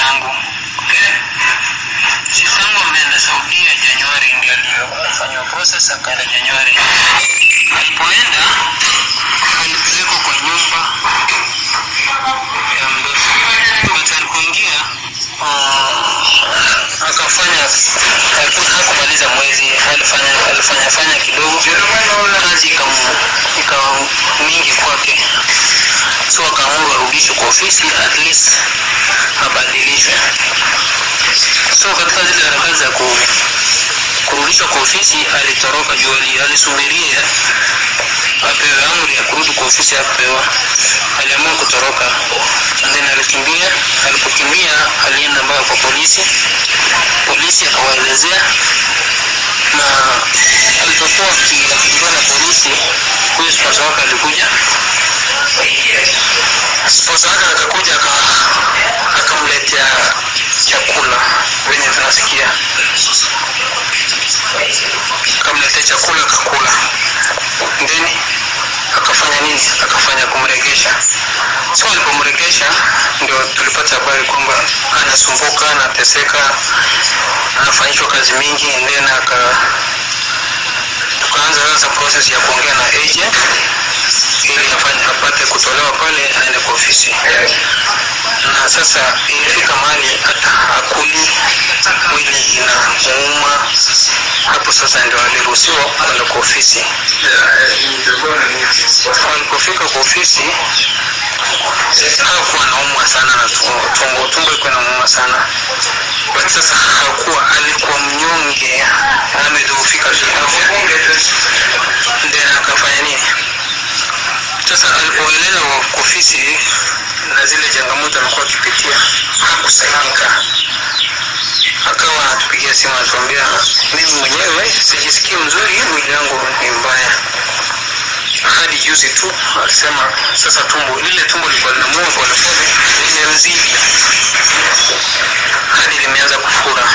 sistangu sistangu ameenda saudia januari ndio alifanywa process akaenda januari alipoenda alipelekwa kwa nyumba ya mdosi but alipoingia uh, akafanya haku- hakumaliza mwezi alifanya alifanya fanya kidogo kazi ikam- ikawa mingi kwake so akaamua arudishwe kwa ofisi at least abadilishwe so katika zile harakati za ku, kurudishwa kwa ofisi alitoroka juu ali- alisubiria apewe amri ya kurudi kwa ofisi apewa aliamua kutoroka And then alikimbia alipokimbia alienda mpaka kwa polisi polisi akawaelezea na alipokuwa akikimbia na polisi huyu sponsor wake alikuja sponsor wake akakuja aka- akamletea chakula venye tunasikia akamletea chakula akakula then akafanya nini akafanya kumregesha so alipomregesha ndio tulipata habari kwamba anasumbuka anateseka anafanyishwa kazi mingi then aka tukaanza sasa process ya kuongea na agent ili afanye apate kutolewa pale aende kwa ofisi na sasa ilifika mahali hata hakuli mwili inamuuma hapo sasa ndio aliruhusiwa kwenda kwa ofisi alipofika kwa ofisi hakuwa naumwa sana na tumbo tumbo tumbo iko namuuma sana but sasa hakuwa alikuwa mnyonge amedhoofika kiafya then akafanya nini sasa alipoeleza kwa ofisi na zile changamoto amekuwa akipitia hakusaidika akawa anatupigia simu anatuambia mimi mwenyewe sijisikii mzuri mwili wangu ni mbaya hadi juzi tu alisema sasa tumbo lile tumbo lilikuwa linamua polepole limemzidi hadi limeanza kufura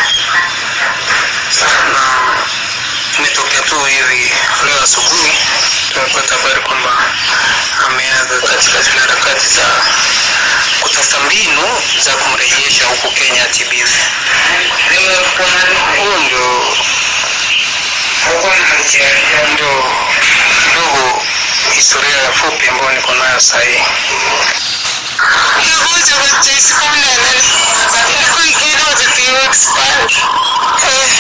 na imetokea tu hivi leo asubuhi tumepata habari kwamba ameaga katika zile harakati za kutafuta mbinu za kumrejesha huku kenya atibiwe huo ndio ndio kidogo historia fupi ambayo niko nayo sahii Nilikuja kwenye siku nene. Nilikuwa ikienda kwenye expired. Eh.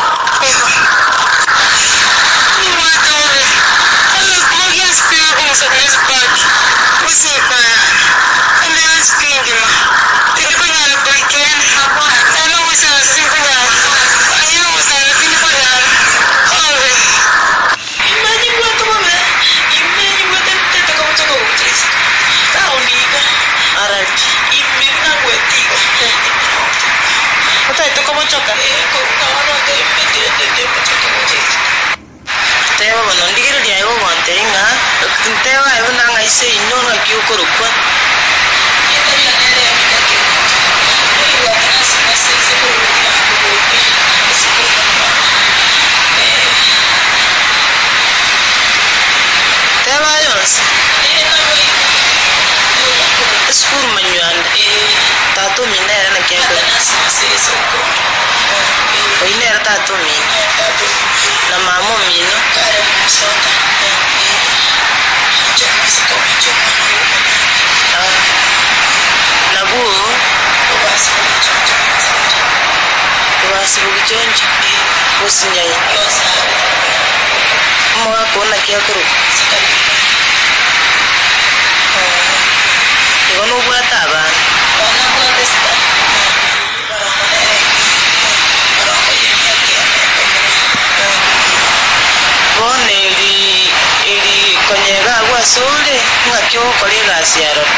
Mwaka ule. Alikuwa siku kama sabini back. Usipaya. Ndio sikingi ma. Nilikuwa na boyfriend hapo. Na wisa sisi kuna. Ayo wisa nilikuwa na. Ove. Imani kwa kama me. Imani kwa tete kama toko utrisi. Tauniga. Arati. Imina kwa tigo. Utaito kama choka. Eh, kwa wana de pete de de choka utrisi. Tewa bono ndigiriria igo gwantering'a ntewa igo nang'a ise ino ng'aki okorokwa tewa yonse esukuru manywanda tatumindere nakiako oinere tatumine na mama omino nabuo obasibugichonjo gosinyai mwakona kiakoruka igo nobwate abantu bono eri eri konyega gwasore ng'aki ogokora egasi yarora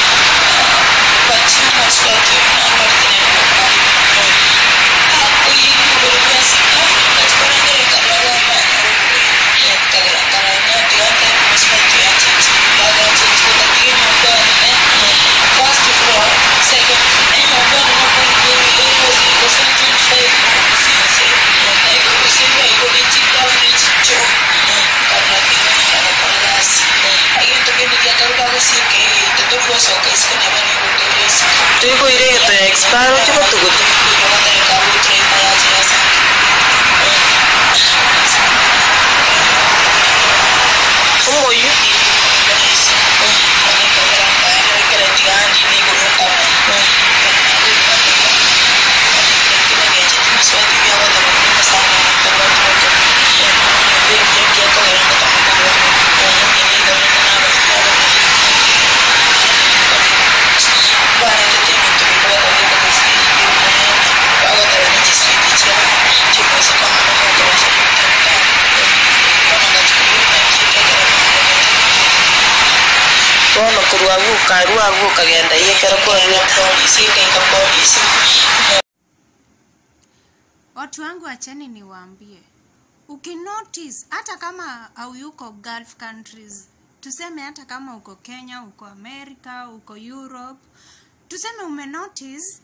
Thank you. kurwavuka rwavuka genda yekera koria polisi kaika polisi watu wangu acheni niwaambie ukinotice hata kama hauyuko gulf countries tuseme hata kama uko kenya uko america uko europe tuseme umenotice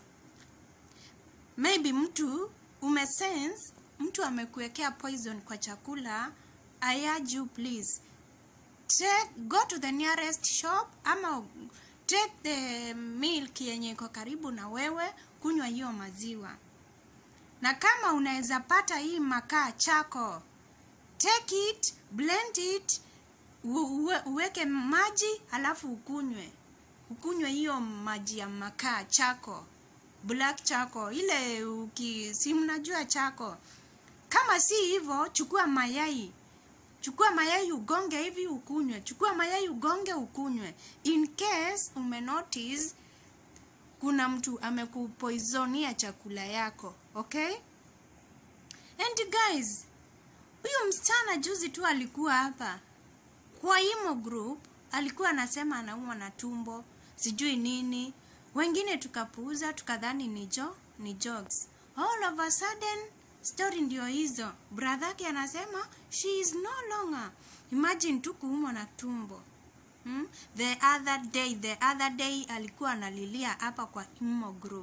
maybe mtu umesense mtu amekuwekea poison kwa chakula i urge you please take, go to the nearest shop ama take the milk yenye iko karibu na wewe kunywa hiyo maziwa na kama unaweza pata hii makaa chako take it blend it u- uwe- uweke maji alafu ukunywe ukunywe hiyo maji ya makaa chako black chako ile uki si mnajua chako kama si hivyo chukua mayai chukua mayai ugonge hivi ukunywe chukua mayai ugonge ukunywe in case umenotice kuna mtu amekupoizonia chakula yako okay and guys huyu msichana juzi tu alikuwa hapa kwa imo group alikuwa anasema anaumwa na tumbo sijui nini wengine tukapuuza tukadhani ni jo ni jokes all of a sudden story ndio hizo brother yake anasema she is no longer imagine tu kuumwa na tumbo hmm? the other day the other day alikuwa analilia hapa kwa imo group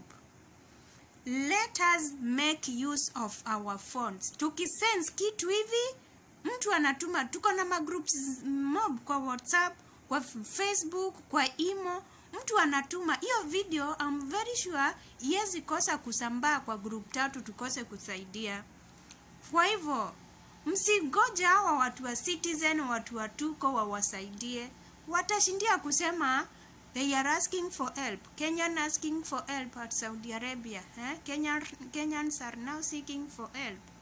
let us make use of our phones tukisense kitu hivi mtu anatuma tuko na magroups mob kwa whatsapp kwa F- facebook kwa imo mtu anatuma hiyo video I'm very sure iwezi kosa kusambaa kwa group tatu tukose kusaidia kwa hivyo msigoja hawa watu wa citizen watu wa tuko wawasaidie watashindia kusema they are asking for help kenyan asking for help at saudi arabia eh? Kenyan, kenyans are now seeking for help